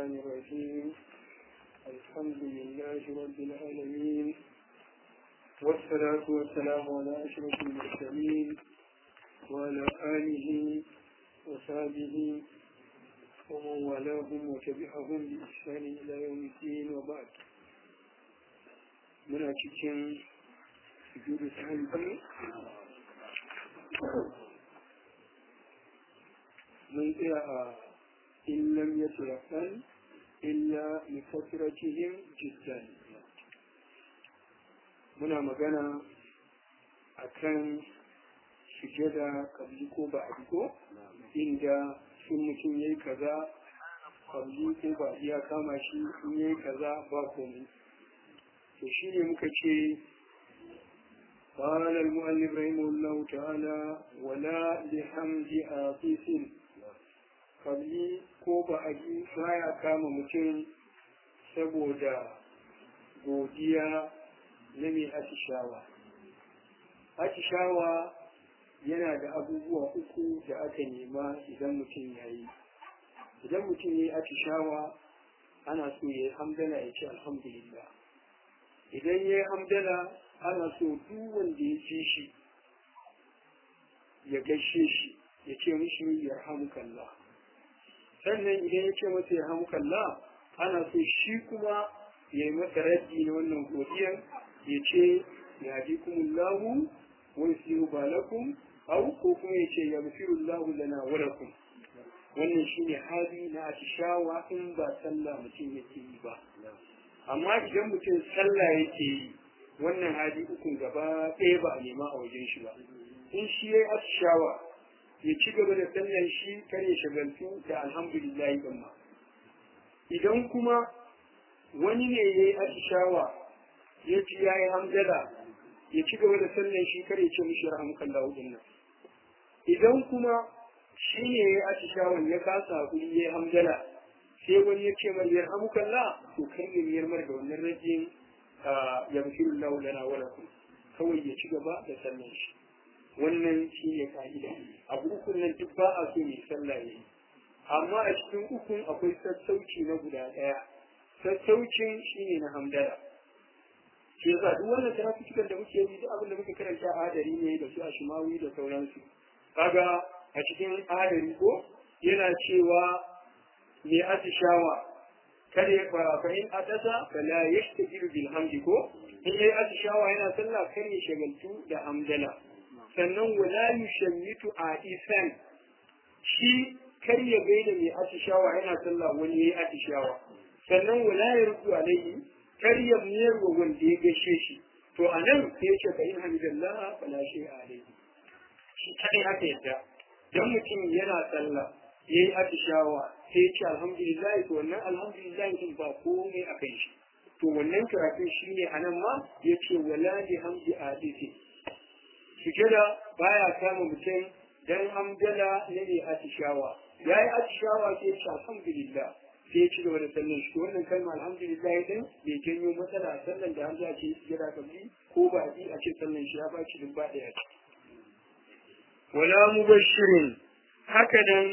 الرحمن الرحيم الحمد لله رب العالمين والصلاة والسلام على أشرف المرسلين وعلى آله وصحبه ومن والاهم وتبعهم بإحسان إلى يوم الدين وبعد من أتكلم سجود سهل من قراءة إن لم يتيقن إلا لفترتهم جدا muna magana a kan sujada kabli ko ba a ko inda sun mutum ya yi kaza kabli ko ba ya kama shi in ya yi kaza ba komai to shi ne muka ce قال المؤلف رحمه الله تعالى ولا لحمد آفيس kabli ko ba a ji baya kama mutum saboda godiya na mai atishawa atishawa yana da abubuwa uku da aka nema idan mutum ya yi idan mutum ya yi atishawa ana so ya yi hamdala ya ce alhamdulillah idan ya yi hamdala ana so duk wanda ya ci shi ya gaishe shi ya ce mishi yarhamukallah sannan idan ya ce masa ya hamu kalla ana so shi kuma ya yi masa raddi na wannan godiyar ya ce ya ji kuma lahu wani siru balakum au ko kuma ya ce ya mafiru lahu lana walakum wannan shi ne hali na atishawa in ba sallah mutum yake yi ba amma idan mutum sallah yake yi wannan hali ukun gaba ɗaya ba a nema a wajen shi ba in shi ya yi atishawa ya ci gaba da sallan shi kar ya shagaltu da alhamdulillah din ma idan kuma wani ne ya yi atishawa ya ci ya yi hamdala ya ci gaba da sallan shi kar ya ce mishi rahmukallahu din nan idan kuma shi ne ya yi atishawan ya kasa hakuri ya yi hamdala sai wani ya ce mai yarhamukallah to kar ya miyar mar da wannan rajin ya bashirullahu lana wa lakum kawai ya ci gaba da sallan shi wannan shi ne ka'ida abu ukun nan duk ba a so mai sallah ya yi amma a cikin ukun akwai sassauci na guda ɗaya sassaucin shi ne na hamdala shi yasa duk wannan tarafikikan da muke yi duk abin da muka karanta a adari ne da su a shimawi da sauransu kaga a cikin adari ko yana cewa mai atishawa kada ya fara fahim adasa fala yashtajiru bil hamdi ko in yayi atishawa yana sallah kar ya shagaltu da hamdala sannan wala yushammitu a isan shi kar ya gaida mai atishawa yana sallah wani yayi atishawa sannan wala ya rubu alaihi kar ya miyar wa wanda ya gaishe shi to anan sai ya ce fa in hamdallah fala shay alaihi shi kai haka yadda dan mutum yana sallah yayi atishawa sai ya ce alhamdulillah to wannan alhamdulillah din ba komai a kan shi to wannan karatun shine anan ma yace wala li hamdi adisi sujada baya kama mutum dan hamdala ne ne atishawa yayi atishawa sai ya ce alhamdulillah sai ya ci gaba da sallan shi wannan kalma alhamdulillah din bai janyo matsala a sallan da hamza ce sujada kabli ko ba ji a ce sallan shi ya baci duk ba daya wala mubashirin haka nan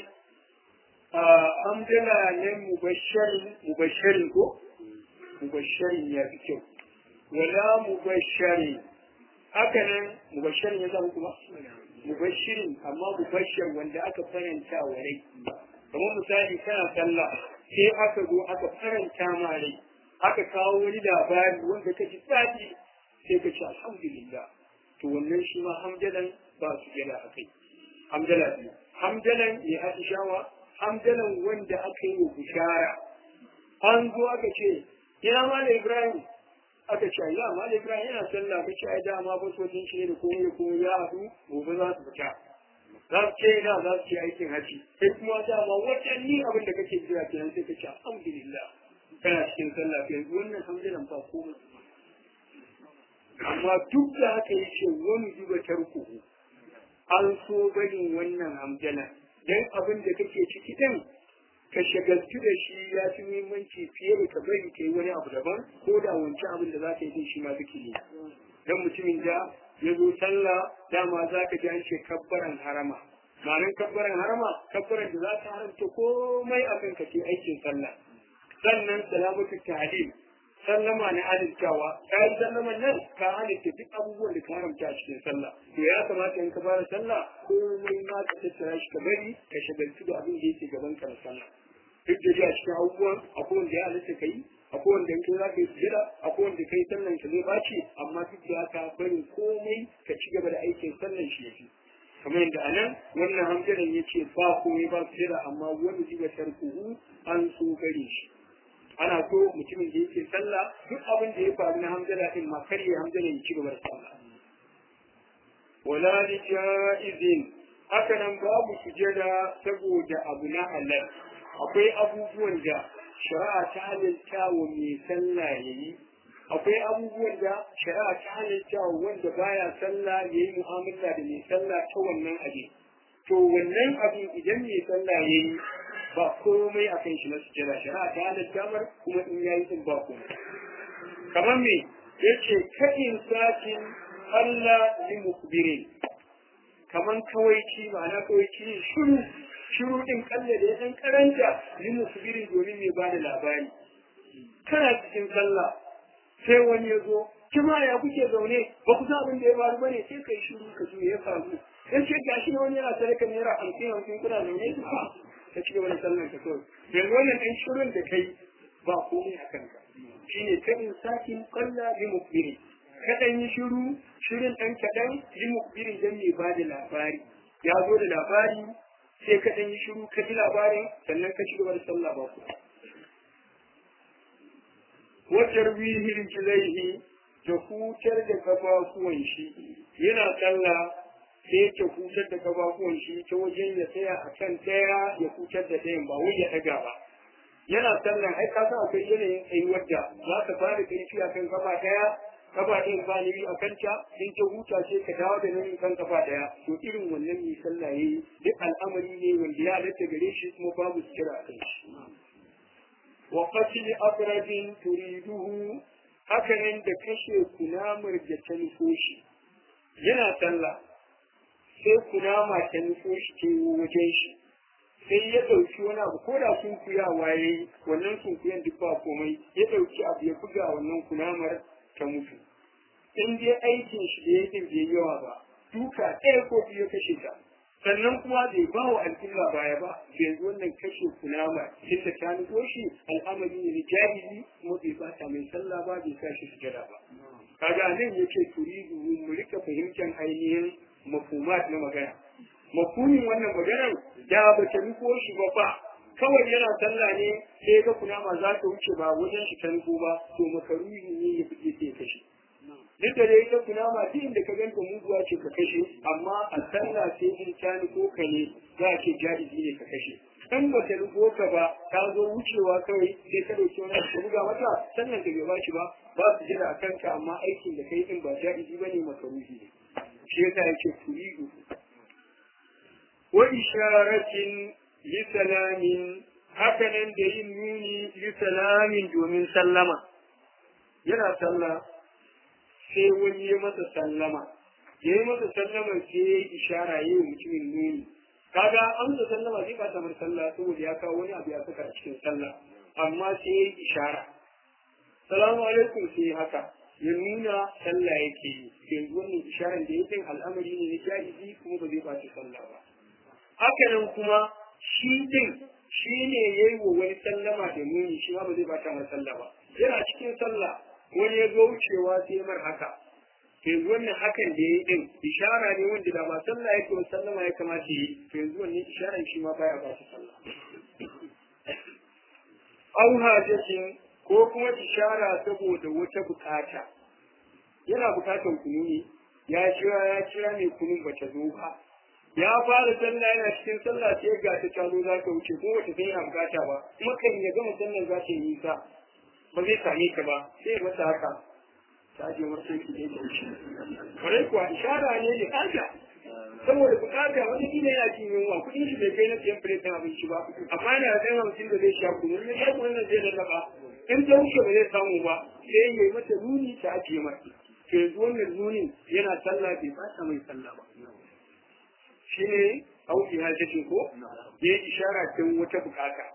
hamdala ne mubashirin mubashirin ko mubashirin ya fi kyau wala mubashirin haka nan mubashirin ya zama kuma mubashirin amma mubashir wanda aka faranta wa rai kamar misali kana sallah sai aka zo aka faranta ma rai aka kawo wani labari wanda ka ji daɗi sai ka ce alhamdulillah to wannan shi ma hamdalan ba su gada a kai hamdala biyu hamdalan ne atishawa hamdalan wanda aka yi wa bishara an zo aka ce ina malam ibrahim aka ce ya malam ibrahim yana sallah kace ai dama ba so din shi da komai da komai ya haɗu gobe za su fita za su ce ina za su ce aikin haji sai kuma dama watanni abin da kake jira kenan sai ka ce alhamdulillah kana cikin sallah kai wannan hamdalan ba komai amma duk da haka yace wani duba tarkuhu an so barin wannan hamdala dan abin da kake ciki din ka shagaltu da shi ya fi muhimmanci fiye da ka bari kai wani abu daban ko da wancan abin da za ka yi shi ma kake ne dan mutumin da ya zo sallah dama za ka ji an ce kabbaran harama ma'anin kabbaran harama kabbaran da za ta haramta komai a kan ka ce aikin sallah sannan salamatu ta'lim sallama na halittawa kayan sallaman nan ka halitta duk abubuwan da ka haramta a cikin sallah to ya kamata in ka fara sallah komai ma ka tattara shi ka bari ka shagaltu da abin da yake gaban ka na sallah duk da a cikin abubuwan akwai wanda ya halitta ka yi akwai wanda in kai za ka yi sujada akwai wanda kai sallan ka zai baci amma duk da haka barin komai ka ci gaba da aikin sallan shi yafi kamar yadda anan wannan hamdalan ya ce ba komai ba sujada amma wani jiba tarkuhu an so gare shi ana so mutumin da yake sallah duk abin da ya faru na hamdala din ma kar ya hamdala ya ci gaba da sallah wala li jaizin haka nan babu sujada saboda abu na halal akwai abubuwan da shari'a ta halitta wa mai sallah yayi akwai abubuwan da shari'a ta halitta wa wanda baya sallah yayi mu'amala da mai sallah ta wannan abin to wannan abin idan mai sallah yayi ba komai a kan shi na sujjada shari'a ta halatta mar kuma in yayi din ba komai kamar me yace kadin sakin Allah li mukbirin kaman kawaici ma'ana kawaici ne shiru shiru din kalle da yan karanta li mukbirin domin mai ba da labari kana cikin sallah sai wani ya zo kima ya kuke zaune ba ku san abin da ya faru bane sai kai shiru ka ji ya faru dan ce gashi na wani yana sadaka naira hamsin hamsin kuna zaune ka ci gaba da sallar ka kawai yanzu wannan ɗan shirin da kai ba komai a kanka shine kadin sakin kalla bi mukbiri kaɗan yi shiru shirin ɗan kaɗan bi mukbiri dan mai ba da labari ya zo da labari sai kaɗan yi shiru ka ji labarin sannan ka ci gaba da sallah ba ku wajar wihin kilaihi da hutar da kafafuwan shi yana sallah sai ya hutar da kafafuwan shi ta wajen ya tsaya a kan ɗaya ya hutar da ɗayan ba wai ya ɗaga ba yana sallan ai ka san akwai yanayin tsayuwar da za ka fara ƙarfi a kan kafa ɗaya kafa ɗayan ba ni a kanta in ta huta ce ka dawo da nan kan kafa ɗaya to irin wannan mai sallah yayi duk al'amari ne wanda ya halatta gare shi kuma babu kira a kai shi wa qatl aqrabin turiduhu hakanan da kashe kunamar da ta nufo shi yana sallah sai kunama ta nufo shi ke wajen shi sai ya ɗauki wani abu ko da sunkuyawa ya yi wannan sunkuyan duk ba komai ya ɗauki abu ya buga wannan kunamar ta mutu in dai aikin shi da yake bai yawa ba duka ɗaya ko biyu kashe ta sannan kuma bai ba wa al'umma baya ba yanzu wannan kashe kunama tunda ta nufo shi al'amari ne na jahili kuma bai bata mai sallah ba bai sa shi sujada ba kaga nan yake turidu mu rika fahimtar ainihin mafumat na magana mafumin wannan maganar da ba ta nufo shi ba ba kawai yana sallah ne sai ga kunama za ta wuce ba wajen shi ta nufo ba to makaruhi ne ya fice sai kashe duk da dai ta kunama duk inda ka ganta muguwa ce ka kashe amma a sallah sai in ta nufo ka ne za a ce jaizi ne ka kashe in ba ta nufo ka ba ta zo wucewa kawai sai ka dauki wani ka buga mata sannan ka bai ba shi ba ba su jira a kanka amma aikin da kai din ba jaizi ba ne makaruhi ne shi yasa yake turidu wa isharatin li salamin hakanan da yin nuni li salamin domin sallama yana sallah sai wani ya masa sallama ya yi masa sallama sai ya yi ishara ya yi mutumin nuni kaga an da sallama zai bata mar sallah saboda ya kawo wani abu ya saka a cikin sallah amma sai ya yi ishara salamu alaikum sai haka ya nuna sallah yake yi yanzu wannan isharar da yake al'amari ne na jahili kuma ba zai baci sallah ba haka nan kuma shi din shi ne ya yi wa wani sallama da nuni shi ma ba zai bata mar sallah ba yana cikin sallah wani ya zo wucewa sai mar haka yanzu wannan hakan da ya yi din ishara ne wanda da ba sallah yake wa sallama ya kamata yi to yanzu wannan isharar shi ma baya ba sallah au hajatin ko kuma ishara saboda wata bukata yana bukatan kunu ne ya kira ya kira mai kunun bata zo ba ya fara sallah yana cikin sallah sai ga ta talo za ta wuce ko wata sai yana bukata ba kuma kan ya gama sallar za ta yi nisa ba zai same ka ba sai ya masa haka ta je wasu ki da ta wuce kare kuwa ishara ne da kaja saboda bukata wani gina yana cin yunwa kudin shi bai kai na siyan filetin abinci ba amma yana da ɗan hamsin da zai sha kunu ne ya kuma zai lallaba in ta wuce ba zai samu ba sai ya yi mata nuni ta ajiye mata to yanzu wannan nunin yana sallah bai fata mai sallah ba shi ne auki hajjacin ko ya yi ishara kan wata bukata ko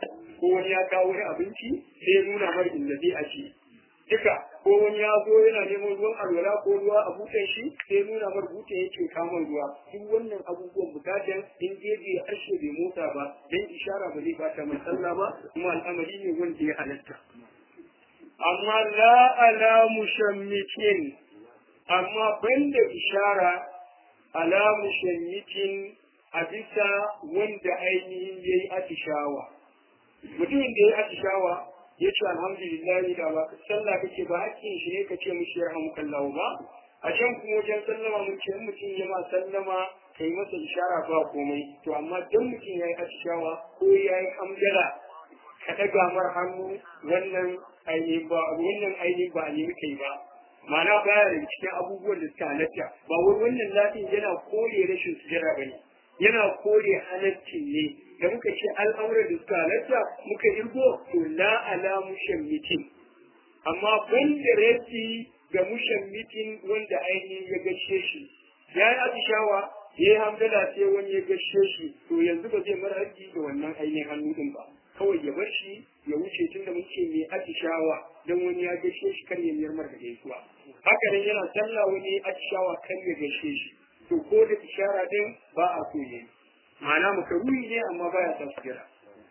ko wani ya kawo wani abinci sai ya nuna mar inda zai aje duka ko wani ya zo yana neman ruwan alwala ko ruwa a butan shi sai ya nuna mar butan yake kama ruwa duk wannan abubuwan bukatan in gefe ya ashe bai motsa ba dan ishara ba zai bata mai sallah ba kuma al'amari ne wanda ya halatta amma la ala mushammikin amma banda ishara ala mushammikin a bisa wanda ainihin ya yi atishawa mutumin da ya yi atishawa ya ce alhamdulillah da ba sallah kake ba hakkin shi ne ka ce mishi ya hamu kallahu ba a can kuma wajen sallama mun ce mutum ya ma sallama kai masa ishara ba komai to amma dan mutum ya yi atishawa ko ya yi hamdala ka ɗaga mar hannu wannan ainihin ba wannan ainihin ba a nemi kai ba ma'ana baya da cikin abubuwan da suka halatta ba wai wannan lafiyar yana kore rashin sujara ba ne yana kore halaccin ne da muka ce al'amuran da suka halatta muka irgo to la ala mushammitin amma banda rafi ga mushammitin wanda ainihin ya gashe shi ya yi atishawa ya yi hamdala sai wani ya gashe shi to yanzu ba zai mara haƙƙi da wannan ainihin hannu din ba kawai ya bar shi ya wuce tunda mun ce mai atishawa don wani ya gashe shi kar ya miyar mar da gaisuwa haka nan yana sallah wani atishawa kar ya gashe shi to ko da ishara din ba a so yayi ma'ana makaruhi ne amma baya sa su jira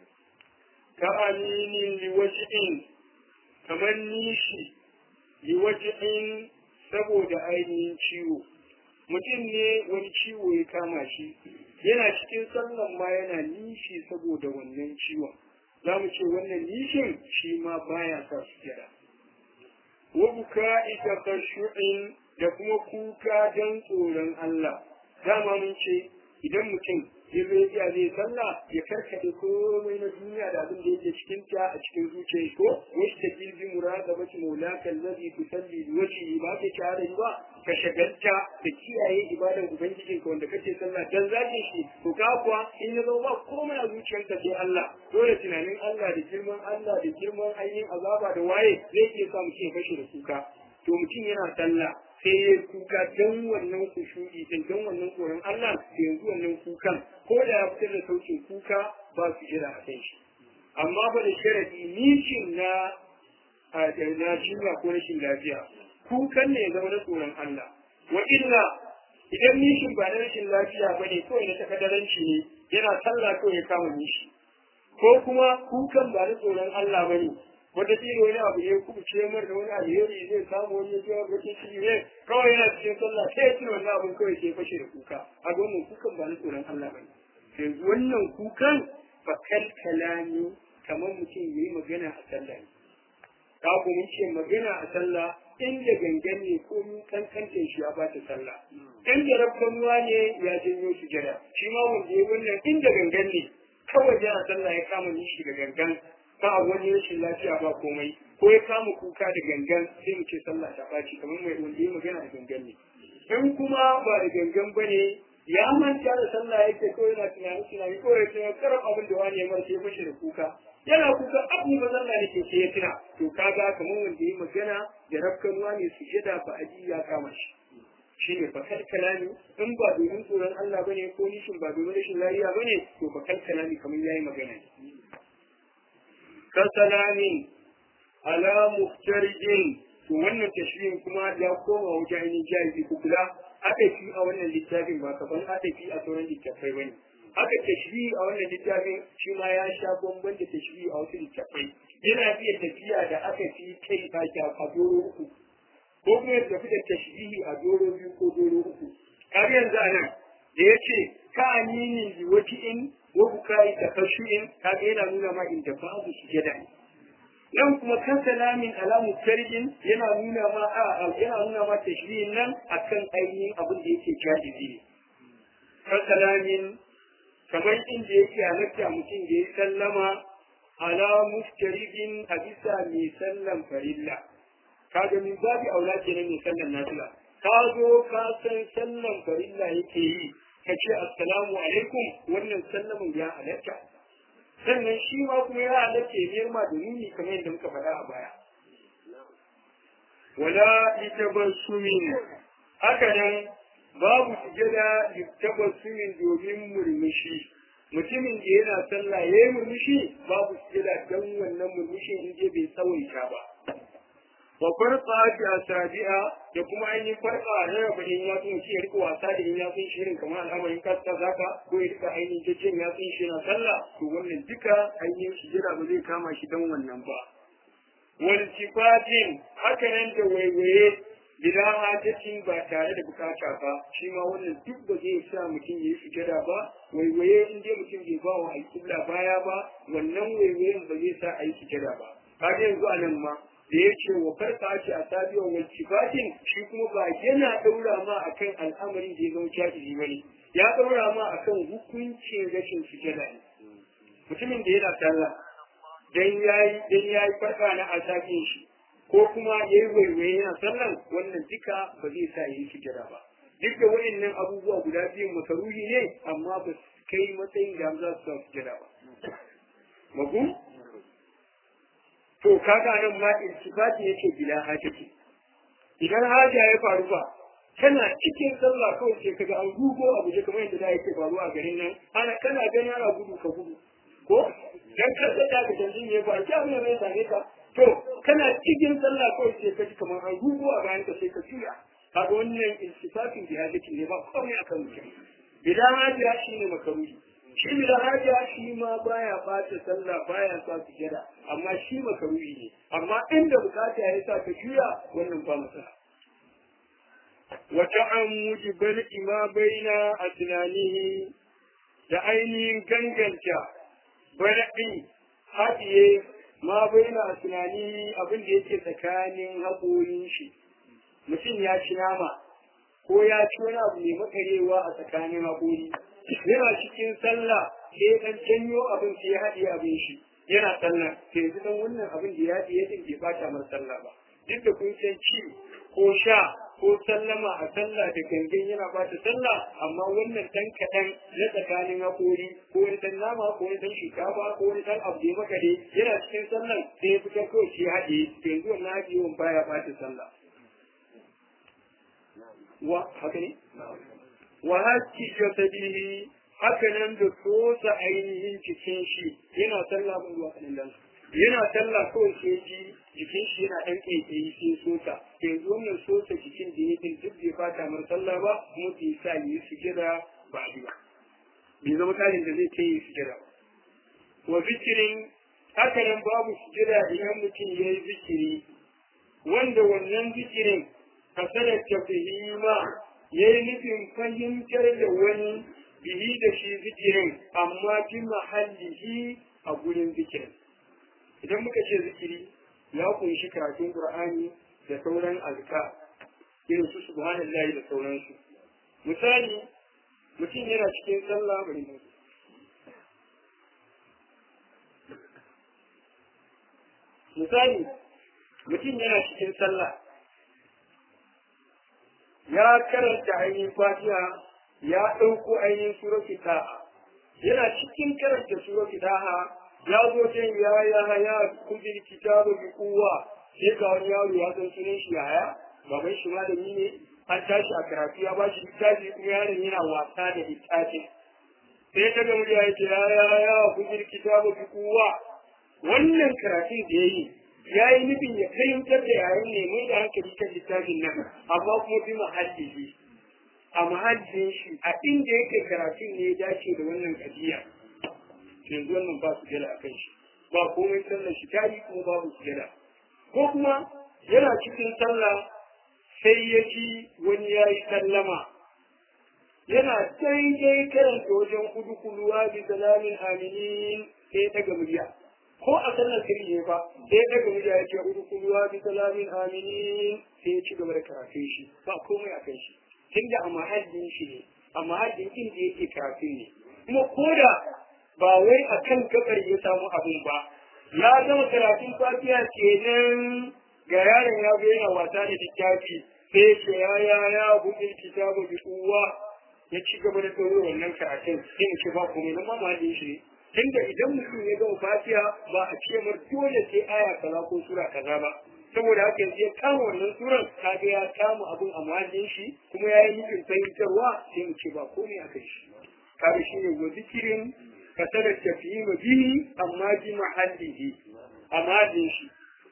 ka aminin liwajin kamar nishi liwajin saboda ainihin ciwo mutum ne wani ciwo ya kama shi yana cikin sallan ma yana nishi saboda wannan ciwon za mu ce wannan nishin shi ma baya sa su jira wa buka'i takashu'in da kuma kuka don tsoron Allah dama mun ce idan mutum ya zo ya zai sallah ya karkade komai na duniya da abin da yake cikin ta a cikin zuciyar ko wasu ta jirgin murada mace maulaka lazi ku salli wace ba ke tare ba ka shagalta da kiyaye ibadan ubangijin ka wanda kake sallah dan zaki shi to ka kuwa in ya zo ba komai a zuciyarka sai Allah dole tunanin Allah da girman Allah da girman ainihin azaba da waye zai iya sa mutum ya fashe da kuka to mutum yana sallah sai ya kuka don wannan kushuri din don wannan tsoron Allah da yanzu wannan kukan ko da ya fitar da saukin kuka ba su jira a kan shi amma ba da sharadi nishin na na jinya ko rashin lafiya kukan ne ya zama na tsoron Allah wa illa idan nishin ba na rashin lafiya ba ne kawai na takadaranci ne yana sallah kawai ya kama nishi ko kuma kukan ba na tsoron Allah ba ne wata tsiri wani abu ne kuma ce mar da wani alheri zai samu wani ya wata ciki ne kawai yana cikin sallah sai ya tuna wannan abin kawai sai fashe da kuka a wannan kukan ba na tsoron Allah ba ne yanzu wannan kukan fa kalkala ne kamar mutum ya yi magana a sallah ne ka ku mun ce magana a sallah inda gangan ne ko mun kankantin shi ya ba ta sallah inda rabkanuwa ne ya janyo su jira shi ma wanda ya wannan inda gangan ne kawai yana sallah ya kama nishi da gangan ba a wani rashin lafiya ba komai ko ya kama kuka da gangan sai mu ce sallah ta ɓaci kamar mai wanda ya magana da gangan ne in kuma ba da gangan ba ne ya manta da sallah yake ko yana tunani tunani ko ya tuna karam abin da wani ya mara sai mashi da kuka yana kuka abu ba sallah ne ke sai ya tuna to kaga kamar wanda ya magana da rafkanuwa ne su jada ba aji ya kama shi shi ne fakar kalami in ba domin tsoron Allah bane ko nishin ba domin rashin lafiya bane to fakar kalami kamar yayi magana ne kasalamin ala muftarijin to wannan tashbihin kuma ya koma wajen ainihin jahili ko kula aka fi a wannan littafin ba kaman aka fi a sauran littafai bane aka tashbihi a wannan littafin shi ma ya sha bamban da tashbihi a wasu littafai yana iya tafiya da aka fi kai baki a doro uku ko kuma ya tafi da tashbihi a doro biyu ko doro uku har yanzu a nan da ya ce ka aminin liwaji'in wa bukai da kashu'in kaga yana nuna ma inda babu sujada ne nan kuma kan salamin alamu tarjin yana nuna ma a yana nuna ma tashbihin nan akan ainihin abin da yake jadibi ne kan salamin kamar inda yake halatta mutum da ya sallama ala muftaridin a bisa mai sallan farilla kaga min babi aula kenan mai sallan nafila ka zo ka san sallan farilla yake yi ka ce assalamu alaikum wannan sallamin ya halatta sannan shi ma kuma ya halatta ya niyar ma da nuni kamar yadda muka faɗa a baya wala litabassumin haka nan babu sujada litabassumin domin murmushi mutumin da yana sallah ya yi murmushi babu sujada don wannan murmushin in je bai tsawaita ba wa farqa fi asabi'a da kuma ainihin farqa na raba in ya tsun shi ya rika wasa da in ya tsun shi irin kamar al'amarin kasta zaka ko ya rika ainihin jajjen ya tsun shi na sallah to wannan duka ainihin sujada ba zai kama shi don wannan ba wal sifatin haka nan da waiwaye bila hajjacin ba tare da bukata ba shi ma wannan duk ba zai sa mutum ya yi sujada ba waiwaye in dai mutum bai ba wa alƙibla baya ba wannan waiwayen ba zai sa a yi sujada ba kaga yanzu a nan ma da ya ce wa farka ce a sabiyar wal sifatin shi kuma ba yana ɗaura ma akan al'amarin da ya zama jahili ba ne ya ɗaura ma akan hukuncin rashin sujada ne mutumin da yana sallah dan yayi dan yayi farka na asabin shi ko kuma ya yi waiwaye yana sallan wannan duka ba zai sa yi sujada ba duk da waɗannan abubuwa guda biyun makaruhi ne amma ba su kai matsayin da za su sa sujada ba magu to kaga nan ma iltifati yake bila hajati idan haja ya faru ba kana cikin sallah kawai sai kaga an gugo abu je kamar yadda da yake faru a garin nan ana kana gani ana gudu ka gudu ko dan kasa da ka tanzin ne ba ta ne mai sane ka to kana cikin sallah kawai sai ka ji kamar an gugu a bayan ka sai ka juya kaga wannan iltifatin bi hadisi ne ba komai akan mutum bidan hajiya shi ne makaruri shi bidan hajiya shi ma baya bata sallah baya sa su jira amma shi makaruri ne amma inda bukata ya sa ka juya wannan ba matsala wata an mujibar ima baina a tunanihi da ainihin ganganta bara'i haɗiye ma baina a tunani abin da yake tsakanin haƙorin shi mutum ya ci nama ko ya ci wani abu mai makarewa a tsakanin haƙori yana cikin sallah sai ɗan canyo abin sai ya haɗiye abin shi yana sallah sai yanzu dan wannan abin da ya haɗiye din bai bata mar sallah ba duk da kun san ci ko sha ko sallama a sallah da gangan yana bata sallah amma wannan dan kaɗan na tsakanin haƙori ko wani dan nama ko wani dan shinkafa ko wani dan abu da ya maka dai yana cikin sallan sai ya fitar kawai shi haɗe to yanzu wannan haɗewan baya bata sallah wa haka ne wa hakki jasadihi haka nan da sosa ainihin cikin shi yana sallah mun zuwa kanin yana sallah kawai sai ji jikin shi yana ɗan ƙaiƙayi sai sosa yanzu wannan sosa jikin da ya din duk bai fata mar sallah ba kuma bai sa yi sujada ba a ba bai zama tarin da zai ce yi sujada ba wa zikirin haka nan babu sujada idan mutum ya yi zikiri wanda wannan zikirin kasarar tafihima ya yi nufin fahimtar da wani bihi da shi zikirin amma fi mahallihi a gurin zikirin idan muka ce zikiri ya kunshi karatun qur'ani da sauran azka irin su subhanallahi da sauransu misali mutum yana cikin sallah bari mu misali mutum yana cikin sallah ya karanta ainihin fatiha ya ɗauko ainihin suratu ta'a yana cikin karanta suratu ta'a ya zo can ya ya ya kudin kitabu bi kuwa sai ga wani yaro ya san sunan shi yaya baban shi malami ne an tashi a karatu ya ba shi littafi kuma yaron yana wasa da littafin sai ta ga murya yake ya ya ya kudin kitabu bi kuwa wannan karatun da ya yi ya yi nufin ya fahimtar da yayin ne mai da hankali kan littafin nan amma kuma bi mahallihi a mahallin shi a inda yake karatun ne ya dace da wannan kadiya yanzu wannan ba su gada a kan shi ba komai sallar shi tari kuma babu su gada ko kuma yana cikin sallah sai ya ji wani ya yi sallama yana daidai karanta wajen kudu kuluwa bi salamin aminin sai ya daga murya ko a sallar sirri ne ba sai ya daga murya ya ce kudu kuluwa bi salamin aminin sai ya ci gaba da karatun shi ba komai a kan shi tunda a mahallin shi ne a mahallin inda yake karatun ne kuma ko da ba wai a kan gabar ya samu abin ba ya gama karatun fatiha kenan ga yaron ya zo yana wasa da littafi sai ce ya ya ya buɗe kitabu bi kuwa ya ci gaba da tsoro wannan karatun sai mu ce ba komai nan ma mahallin shi ne tunda idan mutum ya gama fatiha ba a ce mar dole sai aya kaza ko sura kaza ba saboda haka yanzu ya kama wannan suran kaga ya kama abun a mahallin shi kuma ya yi nufin fahimtarwa sai mu ce ba komai a kai shi kaga shi ne wa zikirin kasar tafhim bihi amma bi mahallihi amma din shi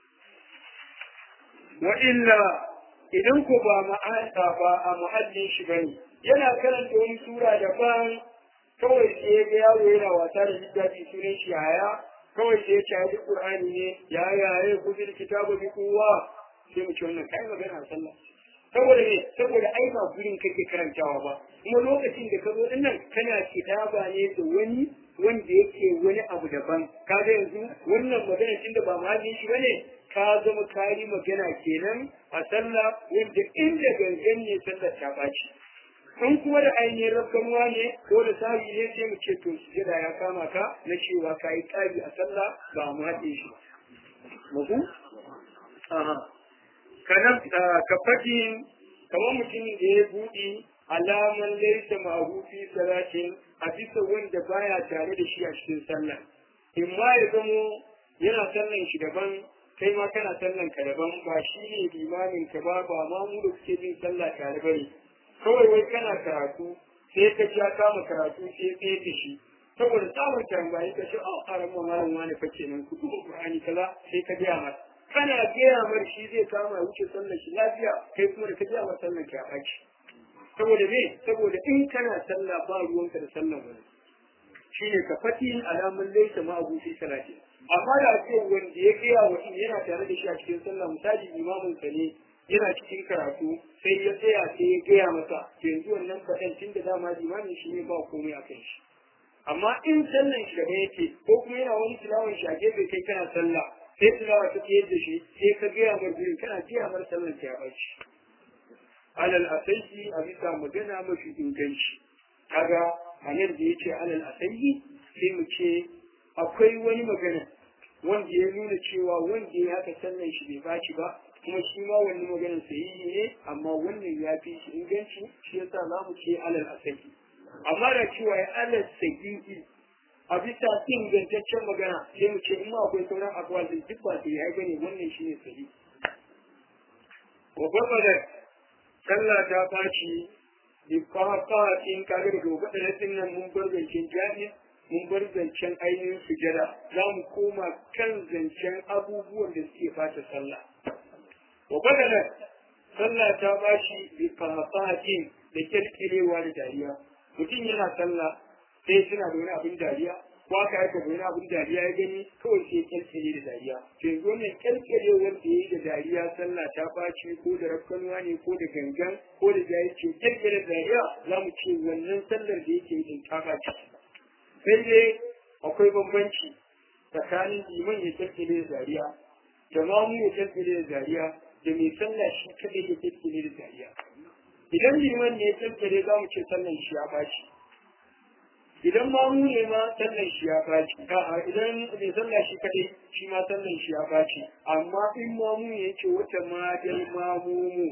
wa illa idan ko ba ma'ana ba a muhallin shi bane yana karanta wani sura daban kawai sai ya ga yaro yana wasa da littafi sunan shi haya kawai sai ya ci qur'ani ne ya ya ya kuzi kitabu bi kuwa sai mu ci wannan kai magana a sallah saboda ne saboda ai ba gurin kake karantawa ba kuma lokacin da ka zo din nan kana kitaba ne da wani wanda yake wani abu daban kaga yanzu wannan magana tunda ba mahallin shi bane ka zama kari magana kenan a sallah wanda inda gangan ne sallar ta baci in kuma da ainihin rafkanuwa ne ko da sabi ne sai mu ce to sujada ya kama ka na cewa ka yi ƙari a sallah ba mu haɗe shi muku aha kanan ka fadin kamar mutumin da ya buɗe alaman laisa ma'ahu fi salatin a bisa wanda baya tare da shi a cikin sallah in ma ya zamo yana sallan shi daban kai ma kana sallan ka daban ba shi ne limamin ka ba ba ma mu da suke bin sallah tare bane kawai wai kana karatu sai ka ja kama karatu sai tsaye da shi saboda samun tambayi ka ce oh a ran malam wani fa kenan ku duba qur'ani kaza sai ka biya masa kana gaya mar shi zai kama ya wuce sallar shi lafiya kai kuma da ka biya masa sallar ki a baki saboda me saboda in kana sallah ba ruwanka da sallar wani shine ka fati alamun laisa ma abu fi salati amma da ce wanda ya gaya wa yana tare da shi a cikin sallah misali imamin sa ne yana cikin karatu sai ya tsaya sai ya gaya masa yanzu wannan faɗan tun da dama limamin shi ne ba komai a kan shi amma in sallan shi gaba yake ko kuma yana wani tilawan shi a gefe kai kana sallah sai tilawa ta tsaye da shi sai ka gaya mar gurin kana gaya mar sallan ta ya ɓaci alal asaiki a bisa magana mafi inganci kaga a nan da ya ce alal asaiki sai mu ce akwai wani magana wanda ya nuna cewa wanda ya haka sallan shi bai baci ba kuma shi ma wannan maganar sahihi ne amma wannan ya fi shi inganci shi yasa za mu ce alal asahi amma da cewa ya alal sahihi a bisa ingantaccen magana sai mu ce in ma akwai sauran akwai da duk ba sai ya gane wannan shi ne sahihi wa babbar sallah ta faci bi fafa in kaga da gobe da nan mun bar zancen jami'a mun bar zancen ainihin sujada za mu koma kan zancen abubuwan da suke fata sallah wa badala sallah ta bashi bi qahafatin da kirkirewa da dariya mutum yana sallah sai suna da wani abin dariya ko aka aika da wani abin dariya ya gani kawai sai kirkire da dariya to yanzu wannan kirkirewar da yayi da dariya sallah ta bashi ko da rakkanuwa ne ko da gangan ko da jayi ce kirkire da dariya za mu ce wannan sallar da yake yin ta bashi sai dai akwai bambanci tsakanin liman ya kirkire da dariya da mamu ya kirkire da dariya da mai sallah shi kadai ya kirkire da dariya idan liman ne ya kirkire za mu ce sallan shi ya baci idan mamu ne ma sallan shi ya baci a'a idan mai sallah shi kadai shi ma sallan shi ya baci amma in mamu ne yake wata madal mamumu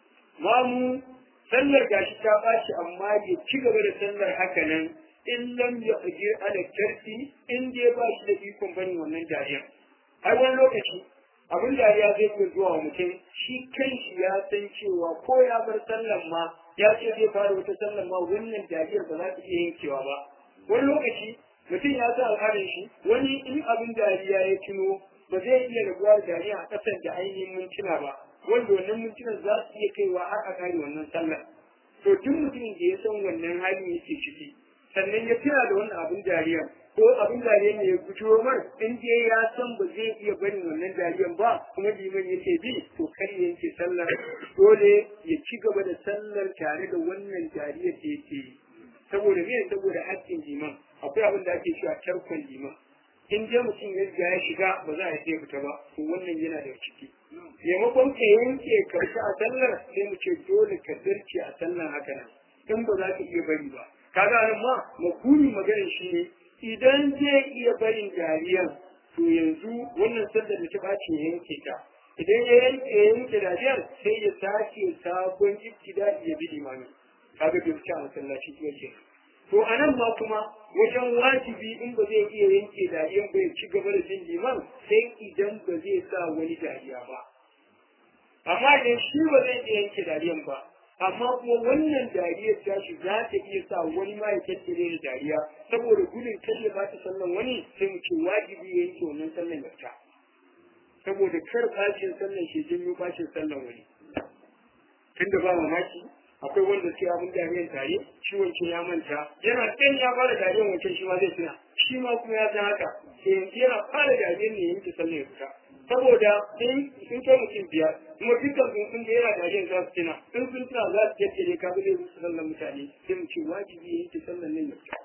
mamu sallar gashi ta baci amma ya ci gaba da sallar haka nan in lam ya ajir ala karfi in dai ba shi da ikon bane wannan dariya ai wani lokaci abin dariya zai iya zuwa wa mutum shi kanshi ya san cewa ko ya bar sallan ma ya ce zai fara wata sallan ma wannan dariyar ba za ta iya yankewa ba wani lokaci mutum ya sa al'adar shi wani in abin dariya ya tuno ba zai iya rabuwa da dariya a ƙasar da ainihin mintuna ba wanda wannan mintunan za su iya kaiwa har a kare wannan sallar to duk mutumin da ya san wannan hali yake ciki sannan ya tuna da wannan abin dariya ko abin dariya ne ya gujo mar in dai ya san ba zai iya barin wannan dariyan ba kuma liman yake bi to kar ya yanke sallar dole ya ci gaba da sallar tare da wannan dariyar da yake yi saboda me saboda haƙƙin liman akwai abin da ake cewa tarkon liman in dai mutum ya riga ya shiga ba za a yi fita ba to wannan yana da ciki maimakon ka yanke karshe a sallar sai mu ce dole ka zarce a sallar haka nan in ba za ka iya bari ba kaga nan ma makuni maganar shi ne idan zai iya barin dariyar to yanzu wannan sallar da ta ɓaci ya yanke ta idan ya yanke ya yanke dariyar sai ya sake sabon ibtida ya bi limami kaga bai wuce a masallaci ya ce to a nan ma kuma wajen wajibi in ba zai iya yanke dariyar ba ya ci gaba da bin liman sai idan ba zai sa wani dariya ba amma idan shi ba zai iya yanke dariyar ba amma kuma wannan dariyar tashi za ta iya sa wani ma ya tattare da dariya saboda gudun kar ya bata sallan wani sai mu ce wajibi ya yanke wannan sallan ya fita saboda kar bacin sallan shi janyo bacin sallan wani tunda ba mamaki akwai wanda sai abin dariyar tare shi wancan ya manta yana ɗan ya fara dariyar wancan shi ma zai tuna shi ma kuma ya san haka sai yanzu yana fara dariyar ne yanke sallan ya fita saboda in sun kai mutum biyar kuma dukkan sun sun da yana dariyar za su tuna in sun tuna za su jaddare ka bi zai sallan mutane sai mu ce wajibi ya yanke sallan nan ya fita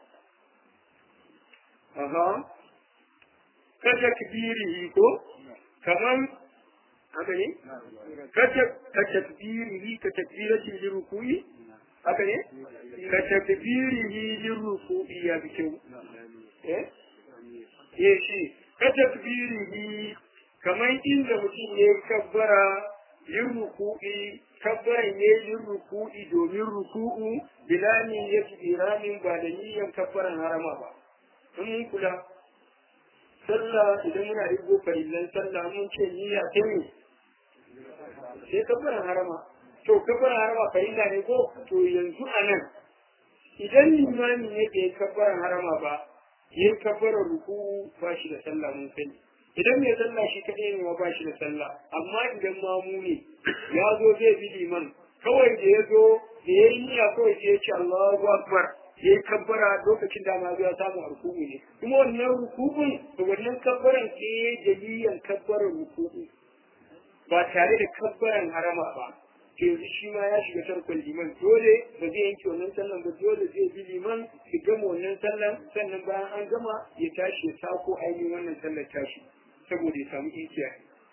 aha ka takbirihi ko kaman haka ne ka takbirihi ka takbiratin lirukuyi haka ne ka takbirihi lirukuyi ya bi kyau eh eh shi ka takbirihi kaman inda mutum ya kabbara yin ruku'i kabbaran ya yi ruku'i domin ruku'u bilamin ya fi iramin ba da niyan kabbaran harama ba in mun kula sallah idan muna rigo farillan sallah mun ce niyya ta ne sai kabbaran harama to kabbaran harama farilla ne ko to yanzu a nan idan limamin ya ke kabbaran harama ba yin kabbaran ruku'u ba shi da sallah mun sani idan mai sallah shi kaɗai ne ma ba shi da sallah amma idan mamu ne ya zo zai bi liman kawai da ya zo da ya yi niyya kawai sai ya ce Allahu Akbar ya yi kabbara lokacin da ma ya samu ruku'u ne kuma wannan ruku'un da wannan kabbaran ke dalilan kabbaran ruku'u ba tare da kabbaran harama ba to yanzu shi ma ya shiga tarkon liman dole ba zai yanke wannan sallan ba dole zai bi liman su gama wannan sallan sannan bayan an gama ya tashi ya sako ainihin wannan sallar tashi saboda ya samu ikiya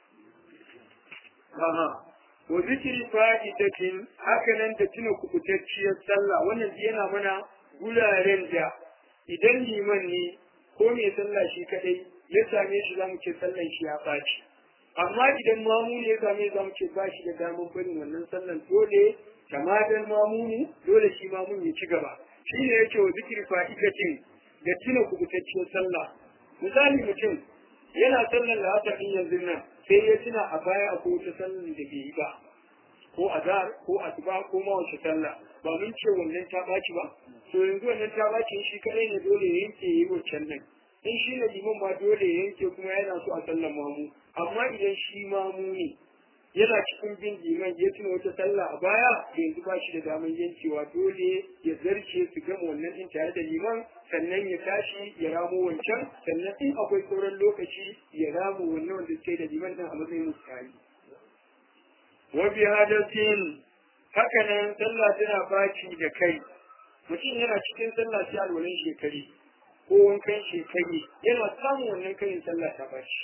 aha wa zikiri fa'idatin haka nan da tuna kubutacciyar sallah wannan yana mana guraren da idan liman ne ko mai sallah shi kadai ya same shi zamu ce sallan shi ya ɓaci amma idan mamu ne ya same zamu ce ba shi da damar barin wannan sallan dole kamadan mamu ne dole shi mamun ya ci gaba shi ne yake wa zikiri fa'idatin da tuna kubutacciyar sallah misali mutum yana sallar la'asar din yanzu nan sai ya tuna a baya akwai wata sallar da bai yi ba ko azhar ko asuba ko ma wace sallah ba mun ce wannan ta baci ba to yanzu wannan ta baci shi kadai ne dole ya yanke yi wancan nan in shi ne liman ma dole ya yanke kuma yana so a sallar mamu amma idan shi mamu ne yana cikin bin liman ya tuna wata sallah a baya yanzu ba shi da damar yankewa dole ya zarce su gama wannan din tare da liman sannan ya tashi ya ramo wancan sannan in akwai sauran lokaci ya ramo wannan wanda suke da liman din a matsayin mutane wa bi hadasin haka nan sallah tana baci da kai mutum yana cikin sallah sai alwalan shekari ko wankan shekari yana samun wannan kayin sallah ta baci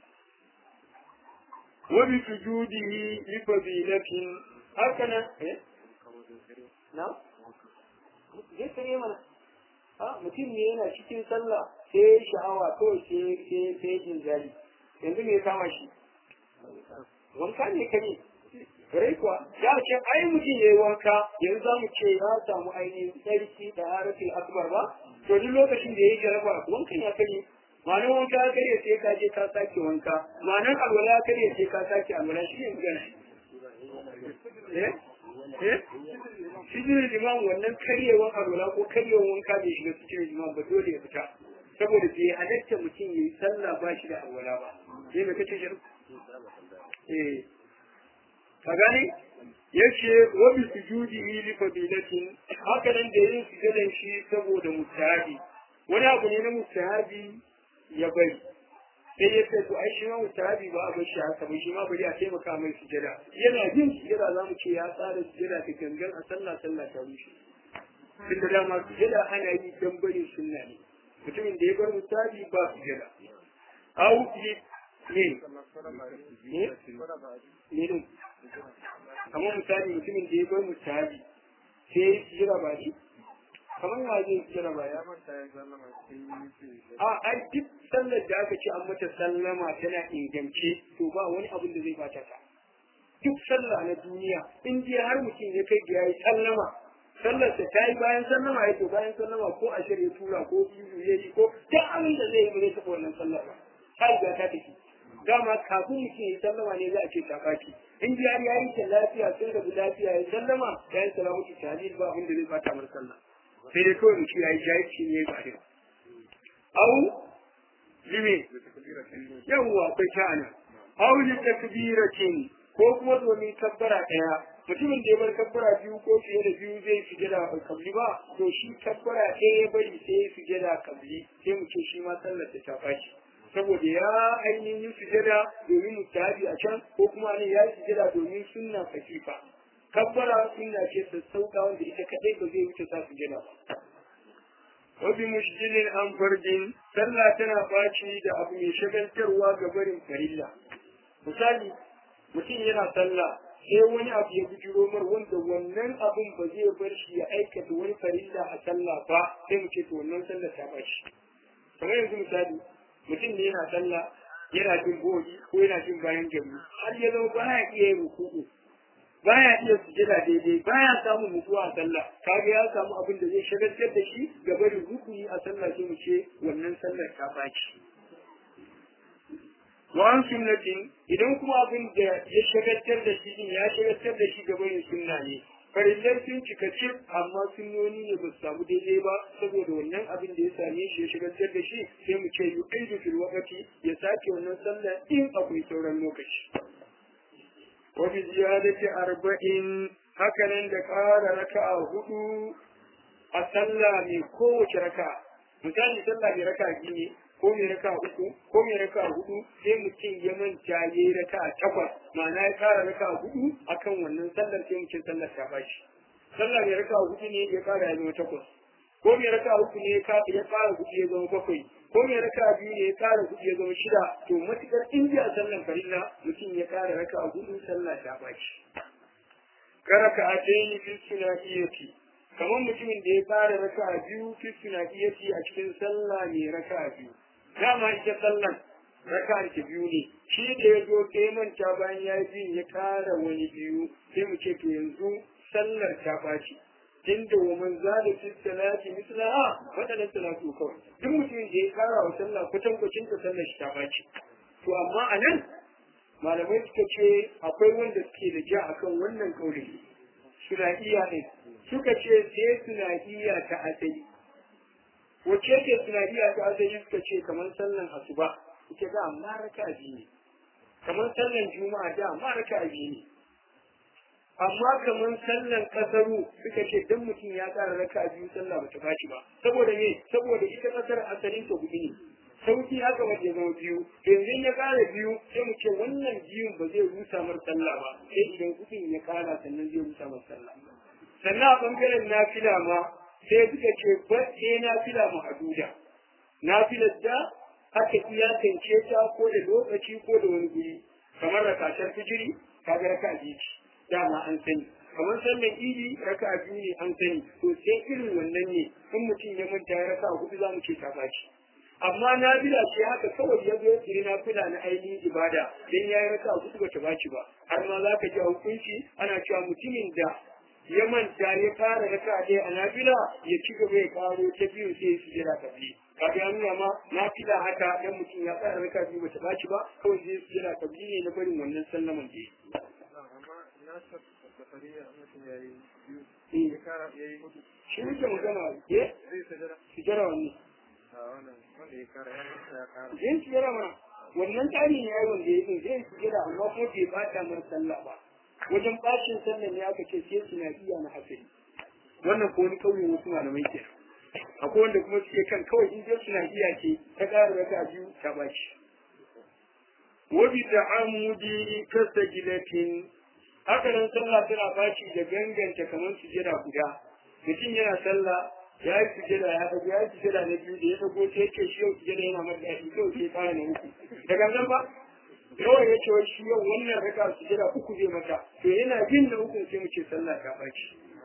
wa bi sujudihi li fadilatin haka nan eh na zai kare mana a mutum ne yana cikin sallah sai sha'awa kawai sai sai sai jin zali yanzu me ya kama shi wanka ne kare kare kuwa ya ce ai mutum ya yi wanka yanzu za mu ce ya samu ainihin tsarki da harafin akbar ba to duk lokacin da ya yi jaraba wankan ya kare ma'anar wanka ya karya sai ka je ka sake wanka ma'anar alwala ya karya sai ka sake alwala shi ne magana eh eh shi ne liman wannan karyewar alwala ko karyewar wanka bai shiga cikin liman ba dole ya fita saboda bai halatta mutum ya yi sallah ba shi da alwala ba sai mai kace shirin eh ka gane yace wa bi sujudihi li fadilatin haka nan da yin sujudan shi saboda mustahabi wani abu ne na mustahabi ya bari sai ya ce to ai shi ma mustahabi ba a bar shi haka ba shi ma bari a taimaka mai sujada yana yin sujada za mu ce ya tsara sujada ta gangan a sallah sallah ta rushe tunda dama sujada ana yi dan barin sunna ne mutumin da ya bar mustahabi ba sujada au yi ne ne ne kamar misali mutumin da ya bar mustahabi sai ya sujada ba shi kamar ya zai kira ba ya manta ya sallama a ai duk sallar da aka ce an mata sallama tana ingance to ba wani abin da zai bata ta duk sallah na duniya in dai har mutum ya kai ya yi sallama sallar ta ta yi bayan sallama ya to bayan sallama ko a shirya tura ko biyu ya yi ko duk abin da zai yi ba zai taɓa wannan sallar ba ta riga ta tafi dama kafin mutum ya sallama ne za a ce ta baki in ji har yayi ta lafiya sun rabu lafiya ya sallama ya yi salamatu tahlil ba abin da zai bata mar sallah sai dai kawai mutum ya yi jahilci ne ba da au lime yawwa akwai sha'ana au li takbiratin ko kuma domin kabbara daya mutumin da ya bar kabbara biyu ko fiye da biyu zai fi gida kabli ba to shi kabbara ɗaya ya bari sai ya fi gida kabli sai mu ce shi ma sallar ta fashi saboda ya ainihin yi sujada domin mutabi a can ko kuma ne ya yi sujada domin sunna fasifa kabbara sunna ce sassauka wanda ita kadai ba zai wuce sa sujada ba wabi mushjilin an farjin sallah tana baci da abu mai shagaltarwa ga barin farilla misali mutum yana sallah sai wani abu ya bujiro mar wanda wannan abun ba zai bar shi ya aikata wani farilla a sallah ba sai mu ce to wannan sallah ta bashi kamar yanzu misali mutum ne yana sallah yana jin bogi ko yana jin bayan gari har ya zama baya iya yin ruku'u baya iya sujada daidai baya samun mutuwa a sallah kaga ya samu abin da zai shagaltar da shi ga barin rukuni a sallah sai mu ce wannan sallar ta baci wa an sunnatin idan kuma abin da ya shagaltar da shi ya shagaltar da shi ga barin sunna ne farillar sun cika cif amma sunnoni ne ba su samu daidai ba saboda wannan abin da ya same shi ya shigantar da shi sai mu ce yi aidu fil wakati ya sake wannan sallah in akwai sauran lokaci wa bi ziyadati arba'in hakanan da ƙara raka'a hudu a sallah mai kowace raka'a misali sallah mai raka'a biyu ne ko mai raka uku ko mai raka hudu sai mutum ya manta ya yi raka takwas ma'ana ya kara raka hudu akan wannan sallar sai mutum sallar ta bashi sallar mai raka hudu ne ya kara ya zama takwas ko mai raka uku ne ya kara hudu ya zama bakwai ko mai raka biyu ne ya kara hudu ya zama shida to matukar in ji a sallar farilla mutum ya kara raka hudu sallar ta bashi karaka a tayi fi sunahiyati kamar mutumin da ya fara raka biyu fi sunahiyati a cikin sallah mai raka biyu dama ita sallan raka ta biyu ne shi da ya zo sai manta bayan ya yi ya kara wani biyu sai mu ce to yanzu sallar ta ɓaci inda wa man zada fi salati mislaha wadannan salatu kawai duk mutumin da ya kara wa sallah kwatan kwacin ta sallar shi ta ɓaci to amma a nan malamai suka ce akwai wanda suke da ja akan wannan kauli suna iya ne suka ce sai suna iya ta asali wacce ce tunaniya ta asali suka ce kamar sallan asuba ita da amma raka biyu ne kamar sallan juma'a da amma raka biyu ne amma kamar sallan kasaru suka ce dan mutum ya tsara raka biyu sallah bata bashi ba saboda me saboda ita kasar asalin ta gudu ne sauki haka wanda ya zama biyu yanzu ya kara biyu sai mu ce wannan biyun ba zai rusa mar sallah ba sai idan gudun ya kara sannan zai rusa mar sallah sannan a bangaren nafila ma sai suka ce ba sai na fila ma'aduda na filar da aka iyakance ta ko da lokaci ko da wani guri kamar rakatar fijiri kaga raka biyu dama an sani kamar sallan idi raka biyu ne an sani to sai irin wannan ne in mutum ya manta ya raka hudu za mu ce ta baci amma na bila ce haka kawai ya zo kiri na fila na ainihin ibada dan ya yi raka hudu bata baci ba har ma za ka ji hukunci ana cewa mutumin da ya manta ya fara raka ɗaya a nafila ya ci gaba ya karo ta biyu sai su jira ka biyu kaga ya nuna ma nafila haka dan mutum ya fara raka biyu bata baci ba kawai sai su jira ka biyu ne na barin wannan sallaman da shi muke magana ye su jira wani yin su jira ma wannan tsari ne ya wanda ya yi zai su jira amma kuma bai bata mar sallah ba wajen bacin sallah ne aka ce sai suna iya na hasari wannan ko wani kauyen wasu malamai ke akwai wanda kuma suke kan kawai in dai suna iya ce ta ƙara raka biyu ta baci wabi da amudi kasa gilatin haka nan sallah tana baci da ganganta kamar sujada guda mutum yana sallah ya yi sujada ya dago ya yi sujada na biyu da ya dago sai yake shi yau sujada yana mata daɗi kawai sai fara na uku da gangan ba kawai ya ce shi yau wannan raka su jira uku zai mata to yana jin na uku sai mu ce sallah ta baki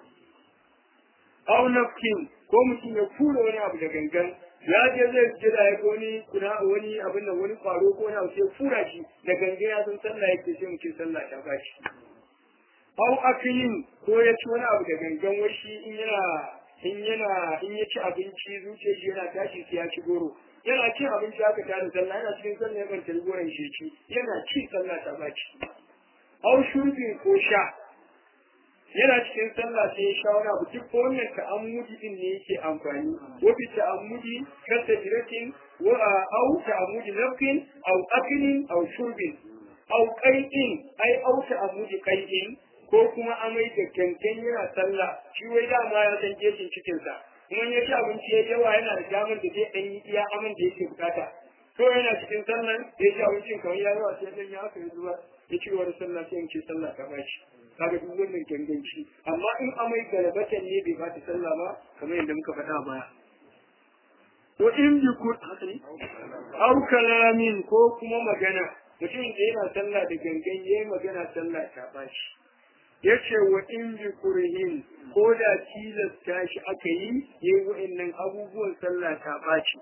au nafkin ko mutum ya kura wani abu da gangan ya je zai jira ya ga wani kuna wani abin nan wani kwaro ko wani abu sai fura shi da gangan ya san sallah yake sai mu ce sallah ta baki au akilin ko ya ci wani abu da gangan wai shi in yana in yana in ya ci abinci zuciyar shi yana tashi sai ya ci goro yana cin abinci aka tada sallah yana cikin sallah ya banta goren shi ci yana ci sallah ta baci au shurbin ko sha yana cikin sallah sai ya sha wani abu duk wannan ta'ammudi din ne yake amfani wa bi ta'ammudi kasa jiratin wa au ta'ammudi nafkin au aklin au shurbin au qai'in ai au ta'ammudi qai'in ko kuma amai da kankan yana sallah shi wai dama ya san jejin cikin sa kuma ya ci abinci ya yawa yana da damar da zai ɗan yi iya aman da yake bukata ko yana cikin sallan da ya ci abincin kawai ya yawa sai ɗan ya haka ya zuwa ya ci wani sallah sai in ce sallah ta bashi kaga duk wannan ganganci amma in amai galabatan ne bai bata sallah ba kamar yadda muka faɗa baya ko in bi ku haka ne au kalamin ko kuma magana mutum da yana sallah da gangan yayi magana sallah ta bashi yace wa in bi kurhin ko da tilasta shi aka yi yayi wa'annan abubuwan sallah ta baci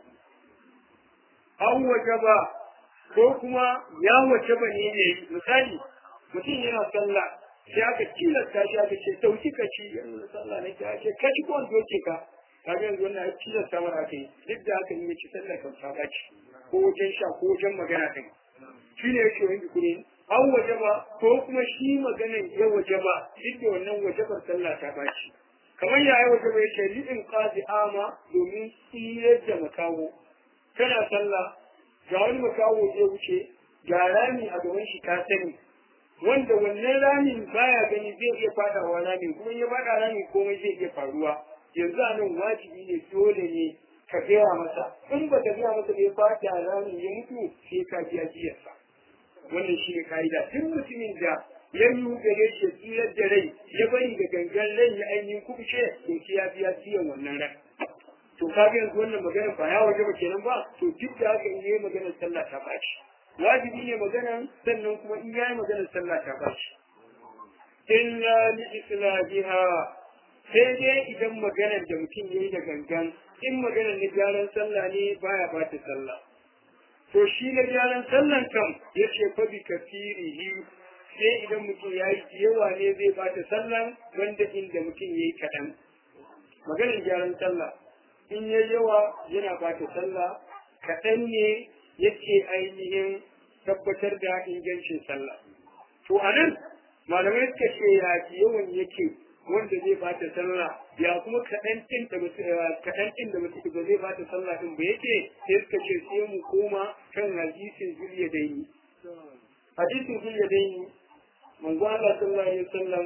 an wajaba ko kuma ya wajaba ne ne misali mutum yana sallah sai aka tilasta shi aka ce dauki ka ci yanzu sallah ne ka ce ka ci ko doke ka kaga yanzu wannan ya tilasta mara aka yi duk da aka yi ci sallah kan ta baci ko wajen sha ko wajen magana kai shi ne yake wani kurhin an wajaba ko kuma shi maganan ya wajaba duk da wannan wajabar sallah ta baci kamar ya yi wajaba ya ce li'in qadi ama domin tsiyar da makawo kana sallah ga wani makawo zai wuce ga rami a gaban shi ka sani wanda wannan ramin baya gani zai iya fadawa ramin kuma ya fada ramin komai zai iya faruwa yanzu a nan wajibi ne dole ne ka gaya masa in ba ka gaya masa bai fada ramin ya mutu sai ka biya jiyarsa wannan shi ne ka'ida duk mutumin da ya yi gare shi tsirar da rai ya bari da gangan rai ya ainihin kubuce to shi ya biya ciyan wannan rai to ka ga yanzu wannan magana ba ya waje ba kenan ba to duk da haka in yi maganar sallah ta bashi wajibi ne maganar sannan kuma in yayi maganar sallah ta bashi illa li islahiha sai dai idan maganar da mutum yayi da gangan in maganar na gyaran sallah ne baya bata sallah to shi na gyaran sallan kam ya ce fa bi kafirihi sai idan mutum ya yi yawa ne zai bata sallan wanda inda mutum ya yi kaɗan maganar gyaran sallah in ya yawa yana bata sallah kaɗan ne yake ainihin tabbatar da ingancin sallah to a nan malamai suka ce ya yawan yake wanda zai bata sallah ya kuma kaɗan ɗin da kaɗan ɗin da mutum ba zai bata sallah ɗin ba yake sai suka ce sai mu koma kan hadisin zuliya daini hadisin zuliya daini manzo Allah sallallahu alaihi wasallam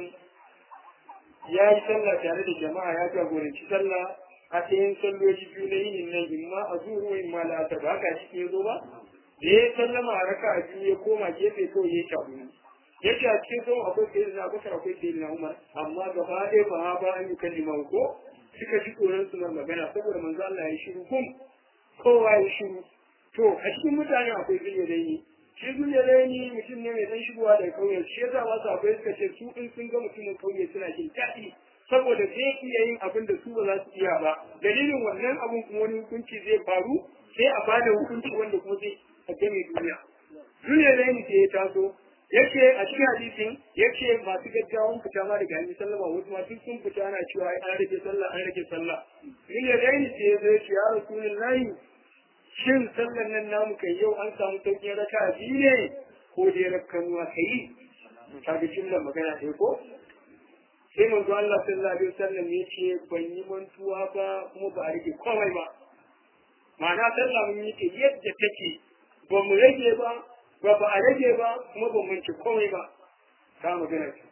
ya yi sallah tare da jama'a ya jagoranci sallah a cikin salloji biyu na yinin nan imma a zuwa imma la'asar ba haka shi ya zo ba da ya sallama a raka a biyu ya koma gefe kawai ya shabu yake a cikin sauran akwai sai na bakar akwai sai na umar amma gaba ɗaya ba ha ba an yi kalima ko suka ji tsoron su na magana saboda manzo Allah ya shiru kum kowa ya shiru to a cikin mutane akwai zuliya daini shi zuliya daini mutum ne mai dan shigowa daga kauye shi yasa wasu akwai suka ce su in sun ga mutumin kauye suna jin daɗi saboda zai iya yin abin da su ba za su iya ba dalilin wannan abun kuma wani hukunci zai faru sai a bada hukunci wanda kuma zai a game duniya zuliya daini sai ya taso yake a cikin hadisin yake masu gaggawan fita ma daga hanyar sallama wasu ma duk sun fita ana cewa ai an rage sallah an rage sallah in ya dai ni sai zai ce ya rasulullahi shin sallan nan namu kai yau an samu sauƙin raka biyu ne ko dai rakkanuwa kai ta ga jimlar magana ɗaya ko sai manzo Allah sallallahu alaihi wasallam ya ce ban yi mantuwa ba kuma ba a rage komai ba ma'ana sallah mun yi ta yadda take ba mu rage ba ba ba a rage ba kuma ban manci komai ba ta magana ce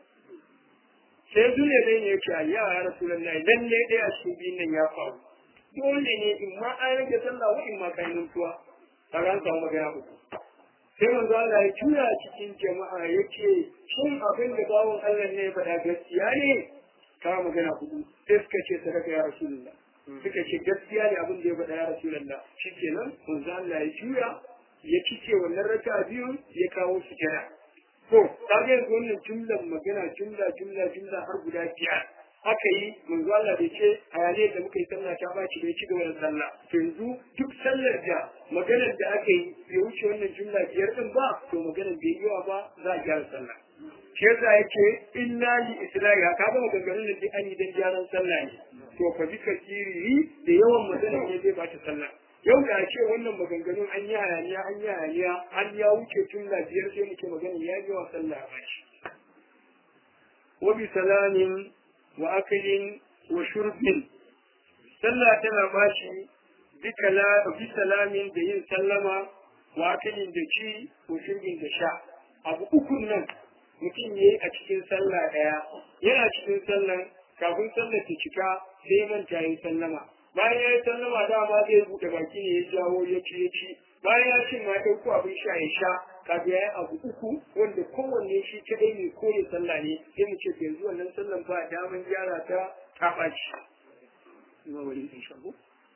sai dole dai ne yake ayya ya rasulullahi lalle dai a cikin biyun nan ya faru dole ne in ma an rage sallah wa in ma kan nuntuwa ta ran samu magana uku sai manzo Allah ya tura cikin jama'a yake shin abin da bawon Allah ne faɗa gaskiya ne ta magana hudu sai suka ce sadaka ya rasulullah suka ce gaskiya ne abin da ya faɗa ya rasulullah shikenan manzo Allah ya tura ya cike wannan raka biyu ya kawo su jira to ta ga yanzu wannan jumlan magana jumla jumla jumla har guda biyar aka yi manzo Allah bai ce hayaniyar da muka yi sallah ta baci bai ci gaba da sallah to yanzu duk sallar da maganar da aka yi bai wuce wannan jumla biyar din ba to maganar bai yawa ba za a gyara sallah shi yasa yake inna li islahi ka ga maganganun da an yi dan gyaran sallah ne to fa bi kasiri da yawan maganar ne zai bata sallah yau da ce wannan maganganun an yi hayaniya an yi hayaniya an ya wuce tun da biyar sai muke magana ya yi wa sallah a bashi wa bi salamin wa akalin wa shurbin sallah tana bashi bi salamin da yin sallama wa akalin da ci wa shurbin da sha abu ukun nan mutum ya yi a cikin sallah ɗaya yana cikin sallan kafin sallar ta cika sai manta ya yi sallama bayan ya yi sallama dama zai buɗe baki ne ya jawo ya ci ya ci bayan ya ci ma ya ɗauko abin sha ya sha kafin ya yi abu uku wanda kowanne shi kaɗai ne ko ya sallah ne sai mu ce yanzu wannan sallan ba daman gyara ta ta ɓaci. Ina wani in shago?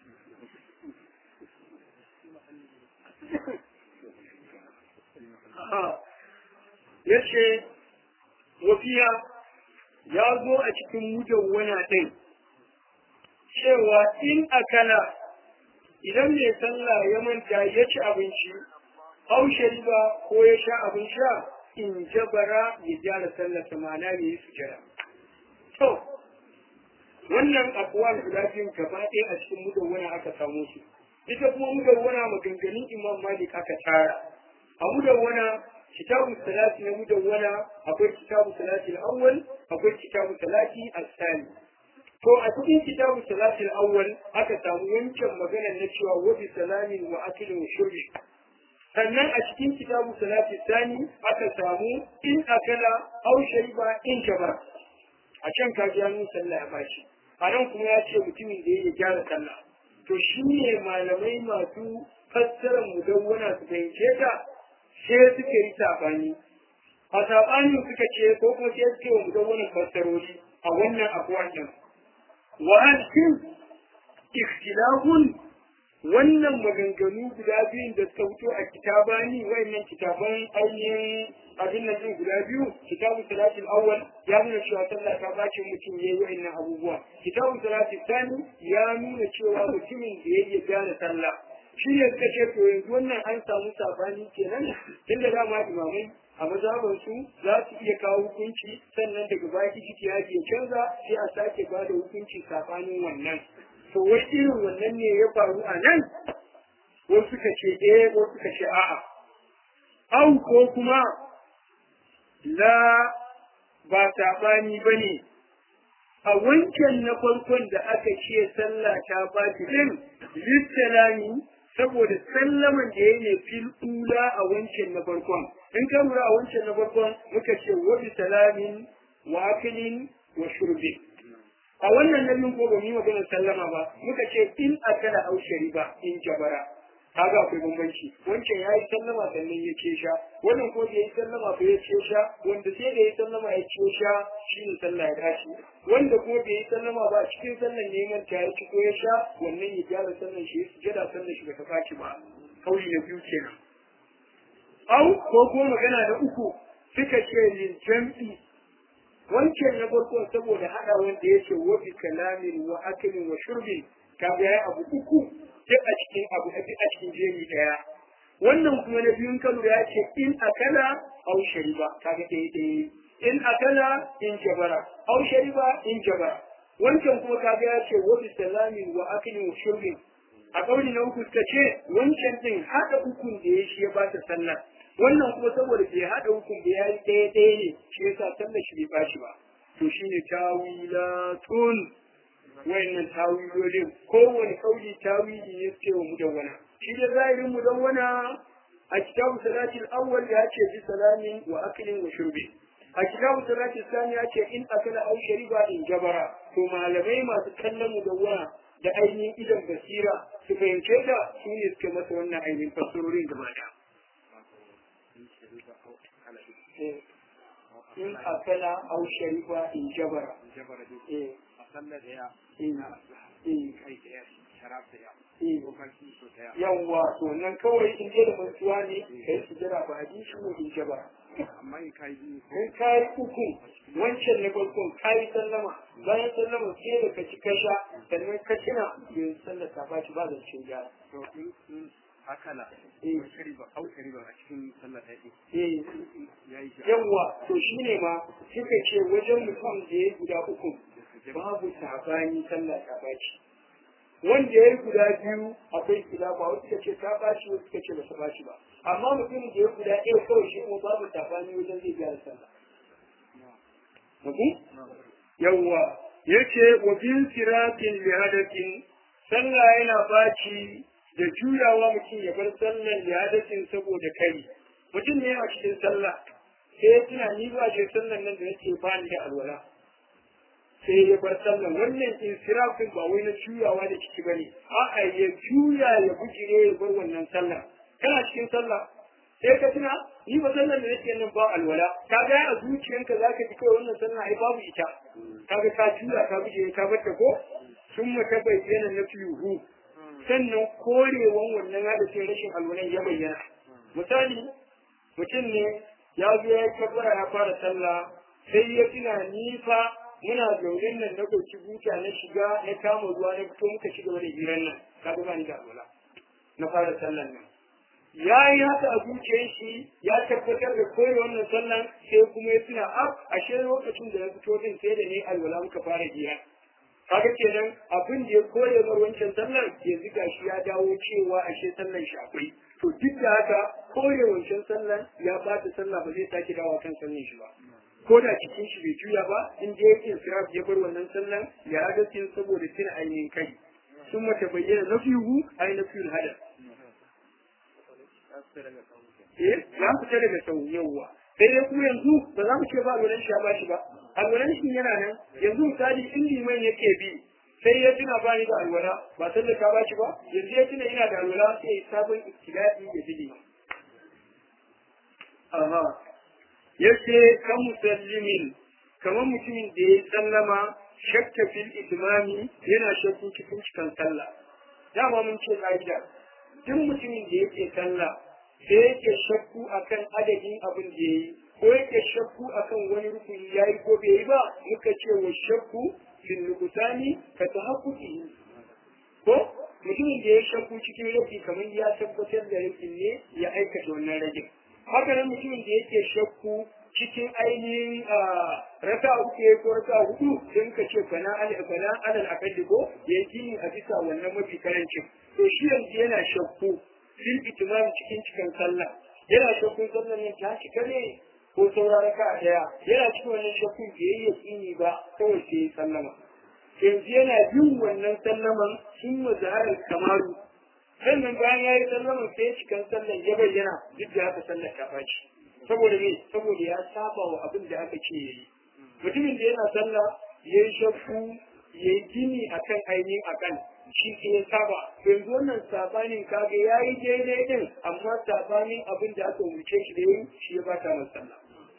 Ya ce, wafiya ya zo a cikin mujawwana ɗin cewa in akala idan mai sallah ya manta ya ci abinci haushe ba ko ya sha abin sha in jabara ya gyara sallar samana ne su jira. To, wannan abuwan guda biyun gaba ɗaya a cikin mudawwana aka samu su. Ita kuma mudawwana maganganun Imam Malik aka tara. A mudawwana kitabu salati na mudawwana akwai kitabu salati al-awwal akwai kitabu salati al-thani. To a cikin kitabu salati al-awwal aka samu yankin maganar na cewa wa bi salamin wa akilin wa shurbi. sannan a cikin kitabu salati sani aka samu in akala aw shariba in jaba a can ka ji hannun sallah ya bashi a nan kuma ya ce mutumin da ya gyara sallah to shi ne malamai masu fassarar mudawwana su fahimce ta sai suka yi sabani a sabani suka ce ko kuma sai suke wa mudawwana fassarori a wannan abuwan din wa hal ikhtilafun wannan maganganu guda biyun da suka fito a kitabani wayannan kitaban ainihin abin nan din guda biyu kitabu salatul awwal ya nuna cewa sallah ta bace mutum yayi wayannan abubuwa kitabu salatul thani ya nuna cewa mutumin da yayi gyara sallah shi ne suka ce to yanzu wannan an samu sabani kenan tunda dama imamai a mazhaban su za su iya kawo hukunci sannan daga baya kiki ya canza sai a sake ba da hukunci sabanin wannan to wai irin wannan ne ya faru a nan wasu suka ce eh wasu suka ce a'a au ko kuma la ba saɓani ba ne a wancan na farkon da aka ce sallah ta ba shi din lissalami saboda sallaman da ya ne fil ula a wancan na farkon in ka lura a wancan na farkon muka ce wa bi salamin wa akilin wa shurbin a wannan nabin ko ba mu yi maganar sallama ba muka ce in akala au shariba in jabara kaga akwai bambanci wancan yayi sallama sannan ya ce sha wannan ko da yayi sallama ko ya ce sha wanda sai da yayi sallama ya ce sha shine sallah ya tashi wanda ko da yayi sallama ba cikin sallan neman ta ya ci ko ya sha wannan ya gyara sallan shi su jada sallan shi bata faci ba kauli na biyu kenan au ko ko magana da uku suka ce lil jam'i wancan na farko saboda hada wanda yake wa bi kalamin wa aklin wa shurbin kaga yayi abu uku duk a cikin abu a cikin jeri daya wannan kuma na biyun kalu ya ce in akala au shariba kaga dai dai in akala in jabara au shariba in jabara wancan kuma kaga ya ce wa bi salamin wa aklin wa shurbin a kauli na uku suka ce wancan din hada ukun da ya shi ya ba ta sallah wannan kuma saboda bai haɗa hukun da ya yi ɗaya ɗaya ne shi yasa sallar shi bai bashi ba to shine tawilatun wayannan tawilolin kowane kauli tawili ne suke wa mudawwana shi da zahirin mudawwana a kitabu salatil awwal ya ce bi salamin wa aklin wa shurbi a kitabu salatil sani ya ce in akala au shariba in jabara to malamai masu kallon mudawwana da ainihin idan basira su fahimce ta su ne suke masa wannan ainihin fassarorin gaba ɗaya in akala au shariba in jabara eh yawwa to nan kawai in je da mantuwa ne kai su jira ba ji shi ko in jabara amma in kai biyu in kai uku wancan na farkon kai sallama bayan sallama sai da ka ci ka sha sannan ka tuna yin sallar ta baci ba zan cin gyara to in in akala Eh. ko shariba au shariba a cikin sallar da yake eh yayi shi yawwa to shine ma suka ce wajen mutum da ya guda uku babu sabani sallah ta baci wanda ya yi guda biyu akwai khilafa wasu suka ce ta bashi wasu suka ce ba ta bashi ba amma mutumin da ya guda ɗaya kawai shi kuma babu tafani wajen zai gyara sallah yawwa yace wa bin siratin li hadatin sallah yana baci da juyawa mutum ya bar sallar li hadatin saboda kai mutum ne a cikin sallah sai ya tuna ni ba ce sallar nan da nake ba ni da alwala sai ya bar sallar wannan insirafin ba wai na juyawa da ciki bane a'a ya juya ya bujire ya bar wannan sallah kana cikin sallah sai ka tuna ni ba sallar da nake nan ba alwala ka ga a zuciyanka zaka ji kai wannan sallah ai babu ita kaga ka juya ka bujire ka bar ta ko sun mata bayyana na fihu sannan korewan wannan hadisin rashin alwalan ya bayyana misali mutum ne ya zo ya kabbara ya fara sallah sai ya tuna ni fa muna zaune nan na ɗauki buta na shiga na kama ruwa na fito muka ci gaba da hirar nan ka ga ni da alwala na fara sallan nan ya yi haka a zuciyar shi ya tabbatar da koyi wannan sallan sai kuma ya tuna ab ashe lokacin da na fito din sai da ne alwala muka fara hira kaga kenan abin da ya koya mar wancan sallar yanzu gashi ya dawo cewa ashe sallan shi akwai to duk da haka koya wancan sallan ya bata sallah ba zai sake dawo kan sallan shi ba ko da cikin shi bai juya ba in da yake siraf ya bar wannan sallan ya hadasin saboda tuna ainihin kai sun mata bayyana na fihu ai na fihu hadar eh ya fita daga sau yawwa sai dai kuma yanzu ba za mu ce ba alwalan shi ya bashi ba alwalan shi yana nan yanzu misali in liman yake bi sai ya tuna ba ni da alwala ba sai da ka bashi ba yanzu ya tuna ina da alwala sai ya sabon ibtida'i ya bi liman aha yace kan musallimin kamar mutumin da ya sallama shakka fil itmami yana shakku cikin cikin sallah dama mun ce ka'ida duk mutumin da yake sallah sai yake shakku akan adadin abin da yayi ko yake shakku akan wani rukuni yayi ko bai yi ba muka ce wa shakku fil nuqsani ka tahaqquqi ko mutumin da ya shakku cikin rufi kamar ya tabbatar da rufin ne ya aikata wannan ragin haka nan mutumin da yake shakku cikin ainihin raka uku ya ko raka hudu sai muka ce fana fana alal akadi ko ya gini a bisa wannan mafi karancin to shi yanzu yana shakku fil itimam cikin cikin sallah yana shakkun sallah ne ta cika ne ko saura raka daya yana cikin wannan shakkun da yayi yakini ba kawai sai ya sallama yanzu yana bin wannan sallaman sun mazaharar kamaru sannan bayan ya yi sallaman sai ya cikin sallan ya bayyana duk da haka sallar ta faci saboda me saboda ya saba wa abin da aka ce yayi mutumin da yana sallah ya yi shakku ya yi gini akan ainihin akan shi ke ya saba yanzu wannan sabanin kaga ya yi daidai din amma sabanin abin da aka umarce shi da yi shi ya bata masa sallah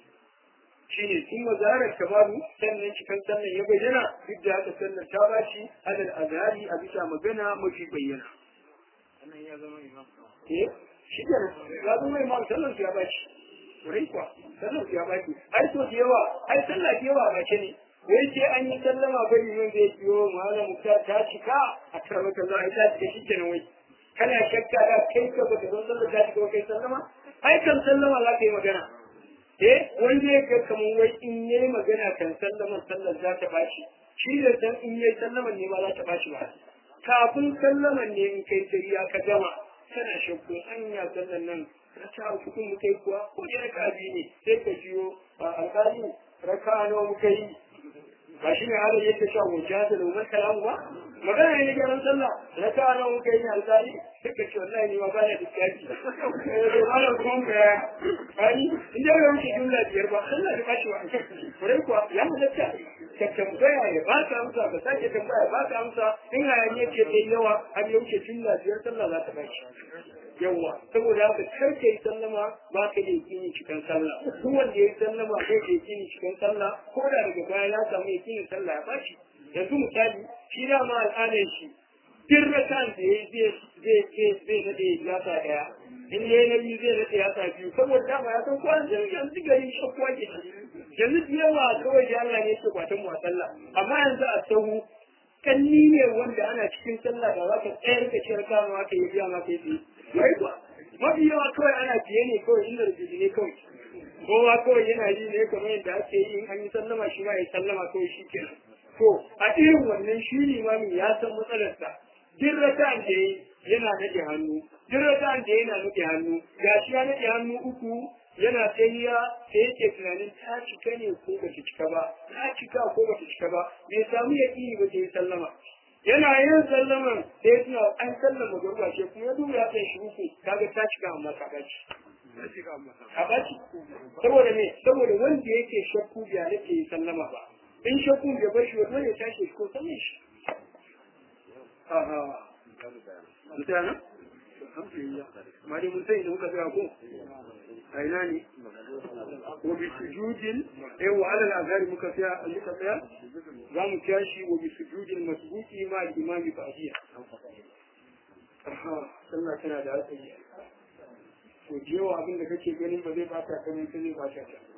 shi ne sun mazarar kamaru sannan cikin sannan ya bayyana duk da haka sallar ta bashi alal azhari a bisa magana mafi bayyana wannan ya zama imam eh shi ke ya zama imam sallar ya bashi wurin kuwa sallar ya bashi ai so da yawa ai sallar da yawa ba ce ne wai sai an yi sallama bai yi zai biyo malam ta ta cika a karamata Allah ai ta cika shi kenan wai kana shakka da kai ka baka san sallar ta cika kai sallama ai kan sallama za ka yi magana eh wanda ya ga kaman wai in yayi magana kan sallaman sallar za ta bashi shi da san in yayi sallaman ne ba za ta bashi ba kafin sallaman ne in kai tariya ka gama kana shakku anya sallan nan raka uku mu kai kuwa ko da raka biyu ne sai ka jiyo alƙali raka nawa muka yi ba shi ne halin yadda sha wuce da umar kalamu ba magana ne gyaran sallah raka nawa muka yi alƙali sai ka ce wallahi ni ma ba na diskaji eh ba na kuma ga kani in da yau ke jumla biyar ba sallah da kashi wa kurai kuwa ya halatta ka tambaya ya ba ka amsa ka sake tambaya ba ka amsa in hayaniya ce ta yawa har ya wuce jumla biyar sallah za ta bashi yawa saboda haka kar ka yi sallama ba ka da yakini cikin sallah duk wanda ya yi sallama ko da yakini cikin sallah ko da daga baya ya samu yakinin sallah ya bashi yanzu misali shi da ma al'adar shi duk rakan da ya zai zai zai zai nade yasa daya in yayi na biyu zai nade yasa biyu saboda dama ya san kwan yanzu gari shakwa ke yanzu da yawa kawai da Allah ne yake kwatan mu a sallah amma yanzu a sahu kanni ne wanda ana cikin sallah da za ka tsayar ka ciyar kama ka yi biya ma ka yi wai kuwa mafi yawa kawai ana fiye ne kawai inda rubutu ne kawai kowa kawai yana yi ne kamar yadda ake yi in an yi sallama shi ma ya sallama kawai shi kenan to a irin wannan shi limamin ya san matsalarsa duk raka'an da yana nade hannu duk raka'an da yana nade hannu gashi ya nade hannu uku yana tsayiya sai yake tunanin ta cika ne ko ba ta cika ba ta cika ko ba ta cika ba bai samu yaƙini ba ta yi sallama yana yin sallaman sai suna an sallama gurba ce kuma ya duba ya kai shi uku kaga ta cika amma ka baci ka baci saboda me saboda wanda yake shakku bai yake yi sallama ba in shakku bai bar shi wani ya tashi ko sallan shi aha mutana alhamdulillah ma dai mun sai da muka tsaya ko a ina ne wa bi sujudin eh wa ala al-azhar muka tsaya muka tsaya za mu tashi wa bi sujudin masbuki ma al-imam ba'diya aha sallah tana da hatsari to jewa abin da kake ganin ba zai bata kamar zai bata ta